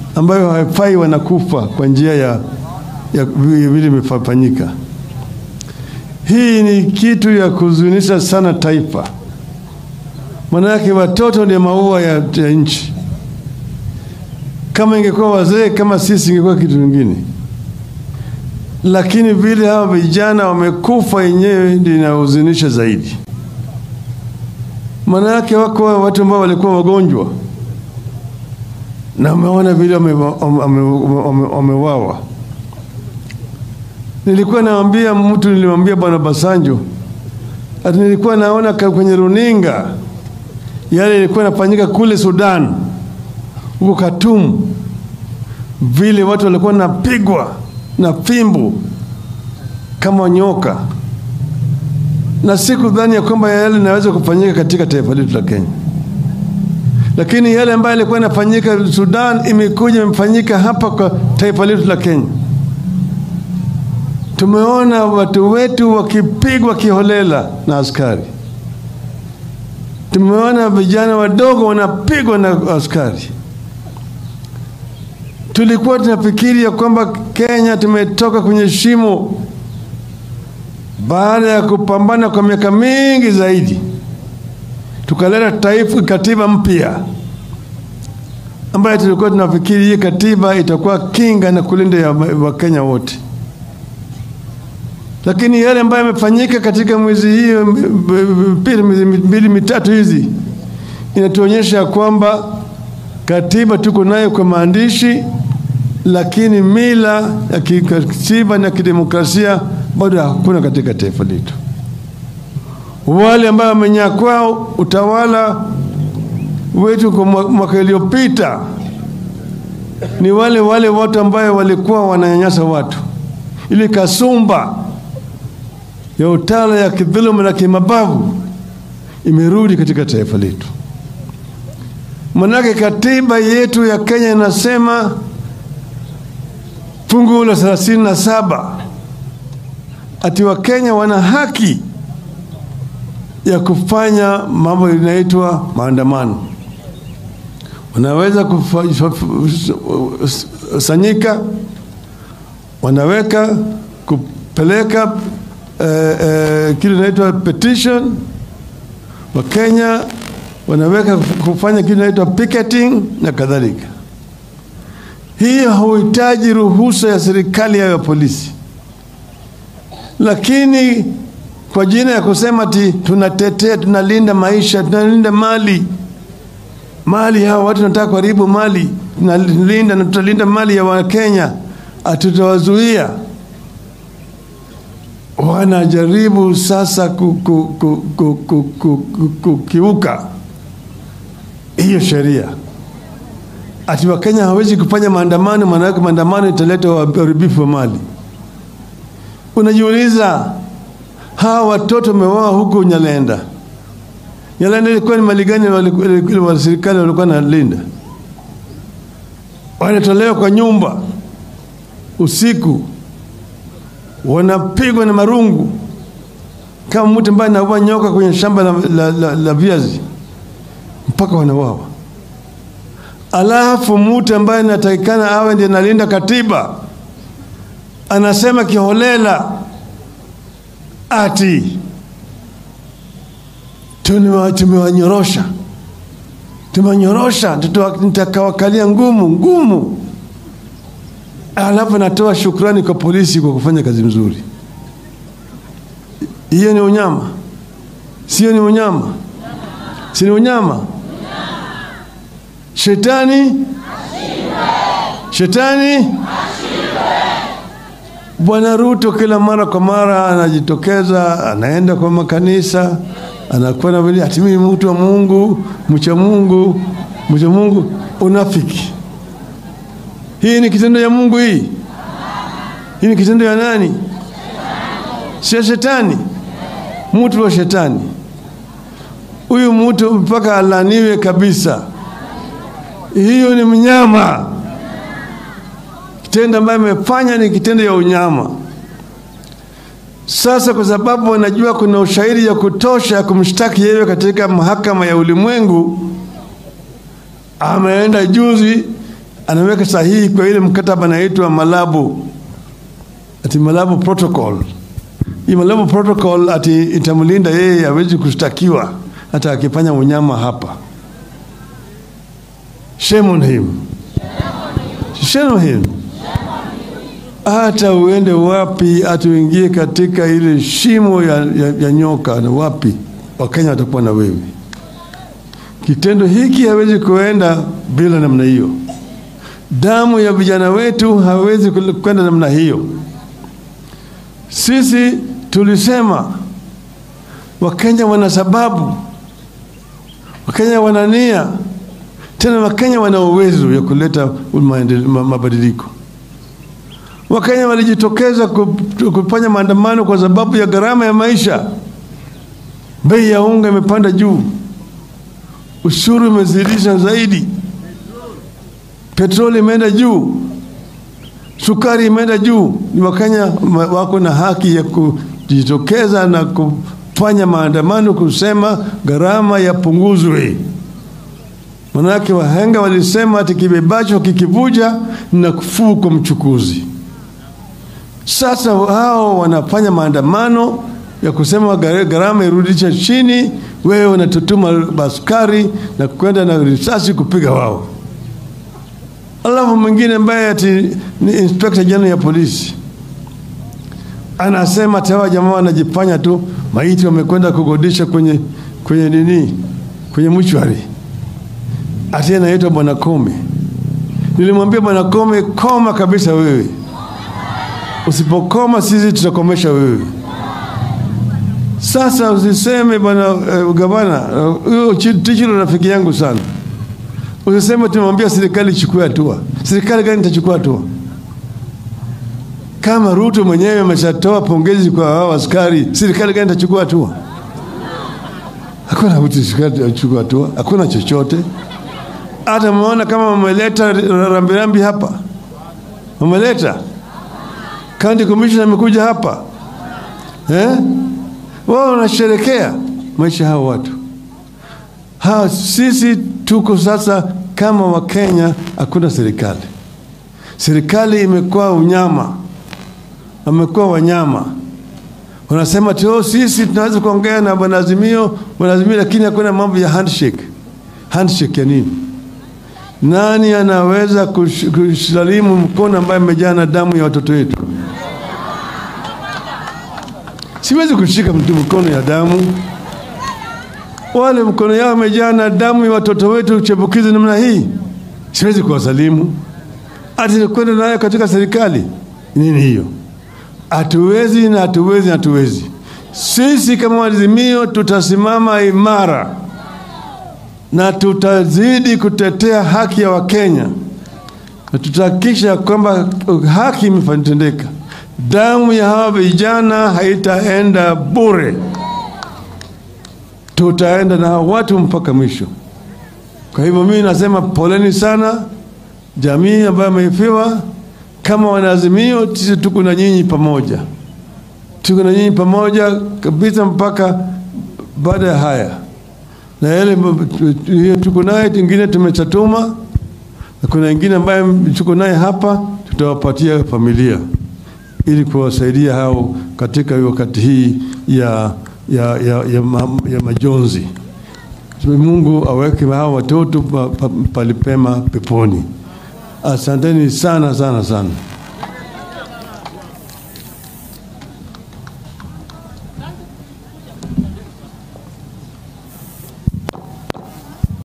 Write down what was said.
ambayo haifai wanakufa kwa njia ya, ya vile imefanyika. Hii ni kitu ya kuzunisha sana taifa, maanake watoto ndio maua ya, ya nchi. Kama ingekuwa wazee kama sisi, ingekuwa kitu kingine, lakini vile hawa vijana wamekufa yenyewe ndio inahuzunisha zaidi. Maana yake wako watu ambao walikuwa wagonjwa na umeona vile wamewawa. Nilikuwa naambia mtu, nilimwambia Bwana Basanjo ati nilikuwa naona kwenye runinga yale ilikuwa inafanyika kule Sudan, huko Khartoum, vile watu walikuwa napigwa na fimbo kama nyoka, na sikudhani ya kwamba yale inaweza kufanyika katika taifa letu la Kenya lakini yale ambayo yalikuwa yanafanyika Sudan imekuja imefanyika hapa kwa taifa letu la Kenya. Tumeona watu wetu wakipigwa kiholela na askari. Tumeona vijana wadogo wanapigwa na askari. Tulikuwa tunafikiri ya kwamba Kenya tumetoka kwenye shimo baada ya kupambana kwa miaka mingi zaidi tukaleta taifa katiba mpya ambayo tulikuwa tunafikiri hii katiba itakuwa kinga na kulinda ya Wakenya wote, lakini yale ambayo yamefanyika katika mwezi hiyo miezi mbili mitatu hizi inatuonyesha kwamba katiba tuko nayo kwa maandishi, lakini mila ya kikatiba na kidemokrasia bado hakuna katika taifa letu wale ambao wamenyakua utawala wetu kwa mwaka iliyopita ni wale wale watu ambayo walikuwa wananyanyasa watu. Ile kasumba ya utawala ya kidhuluma na kimabavu imerudi katika taifa letu. Manake katiba yetu ya Kenya inasema fungu la thelathini na saba ati Wakenya wana haki ya kufanya mambo inaitwa maandamano. Wanaweza kusanyika, wanaweka kupeleka eh, eh, kile inaitwa petition. Wakenya wanaweka kufanya kile inaitwa picketing na kadhalika. Hiyo hauhitaji ruhusa ya serikali au ya polisi, lakini kwa jina ya kusema ti tunatetea, tunalinda maisha, tunalinda mali mali, hawa watu wanataka kuharibu mali, tunalinda na tutalinda mali ya Wakenya, hatutawazuia. Wanajaribu sasa kukiuka hiyo sheria, ati Wakenya hawezi kufanya maandamano, maanake maandamano italeta uharibifu wa mali. Unajiuliza, hawa watoto wameuawa huko Nyalenda. Nyalenda ilikuwa ni mali gani wa serikali walikuwa nalinda? Wanatolewa kwa nyumba usiku, wanapigwa na marungu kama mtu ambaye anaua nyoka kwenye shamba la, la, la, la viazi mpaka wanawawa. Alafu mtu ambaye anatakikana awe ndiye analinda katiba anasema kiholela ati tumewanyorosha, tumewanyorosha, nitakawakalia ngumu ngumu. Alafu natoa shukrani kwa polisi kwa kufanya kazi mzuri. Hiyo ni unyama? Sio ni unyama? Si ni unyama? Shetani shetani Bwana Ruto kila mara kwa mara anajitokeza, anaenda kwa makanisa, anakuwa na vile ati mimi mtu wa Mungu, mcha Mungu, mcha Mungu. Unafiki hii ni kitendo ya Mungu hii? Hii ni kitendo ya nani? Sio shetani, mtu wa shetani huyu mtu mpaka alaniwe kabisa. Hiyo ni mnyama kitendo ambayo amefanya ni kitendo ya unyama. Sasa kwa sababu wanajua kuna ushahidi ya kutosha ya kumshtaki yeye katika mahakama ya ulimwengu, ameenda juzi anaweka sahihi kwa ile mkataba anaitwa Malabo, ati Malabo Protocol. Hii Malabo Protocol ati itamlinda yeye, hawezi kushtakiwa hata akifanya unyama hapa. Shame on him. Shame on him. Hata uende wapi, atuingie katika ile shimo ya, ya, ya nyoka na wapi, Wakenya watakuwa na wewe. Kitendo hiki hawezi kuenda bila namna hiyo. Damu ya vijana wetu hawezi kwenda namna hiyo. Sisi tulisema Wakenya wana sababu, Wakenya wana nia, tena Wakenya wana uwezo ya kuleta mabadiliko. Wakenya walijitokeza kufanya maandamano kwa sababu ya gharama ya maisha. Bei ya unga imepanda juu, ushuru umezidisha zaidi, petroli imeenda juu, sukari imeenda juu. Ni Wakenya wako na haki ya kujitokeza na kufanya maandamano kusema gharama yapunguzwe. Manake wahenga walisema ati kibebacho kikivuja na kufuu kwa mchukuzi. Sasa hao wanafanya maandamano ya kusema gharama irudisha chini, wewe unatutuma baskari na kwenda na risasi kupiga wao. Alafu mwingine ambaye ati ni inspector general ya polisi anasema tawa jamaa wanajifanya tu maiti wamekwenda kugodisha kwenye kwenye nini kwenye mchwari, ati anaitwa bwana Kome. Nilimwambia bwana Kome, koma kabisa wewe, usipokoma sisi tutakomesha wewe. Sasa usiseme bwana uh, gavana huyo uh, Tichilo rafiki yangu sana, usiseme tumemwambia serikali ichukue hatua. Serikali gani itachukua hatua? Kama Ruto mwenyewe ameshatoa pongezi kwa hao askari, serikali gani itachukua hatua? Hakuna mtu itachukua hatua, hakuna chochote. Hata mmeona kama wameleta rambirambi hapa, wameleta county commissioner amekuja hapa eh? Wao wanasherekea maisha hao watu ha, sisi tuko sasa kama Wakenya, hakuna serikali. Serikali imekuwa unyama, wamekuwa wanyama. Wanasema tu sisi tunaweza kuongea na bwana Azimio, bwana Azimio, lakini hakuna mambo ya handshake. Handshake ya nini? Nani anaweza kusalimu mkono ambaye amejaa na damu ya watoto wetu? Siwezi kushika mtu mkono ya damu. Wale mkono yao imejaa na damu ya watoto wetu chepukizi namna hii, siwezi kuwasalimu. Ati kwenda nayo katika serikali nini hiyo? Hatuwezi na hatuwezi na hatuwezi. Sisi kama Azimio tutasimama imara na tutazidi kutetea haki ya Wakenya na tutahakikisha kwamba haki imetendeka. Damu ya hawa vijana haitaenda bure, tutaenda na hawa watu mpaka mwisho. Kwa hivyo mimi nasema poleni sana jamii ambayo ameifiwa. Kama wanaazimio, sisi tuko na nyinyi pamoja, tuko na nyinyi pamoja kabisa mpaka baada ya haya, na yale hiyo tuko naye, ingine tumechatuma, na kuna ingine ambayo tuko naye hapa, tutawapatia familia ili kuwasaidia hao katika wakati hii ya, ya, ya, ya, ma, ya majonzi. Mungu aweke hao watoto palipema peponi. Asanteni sana sana sana.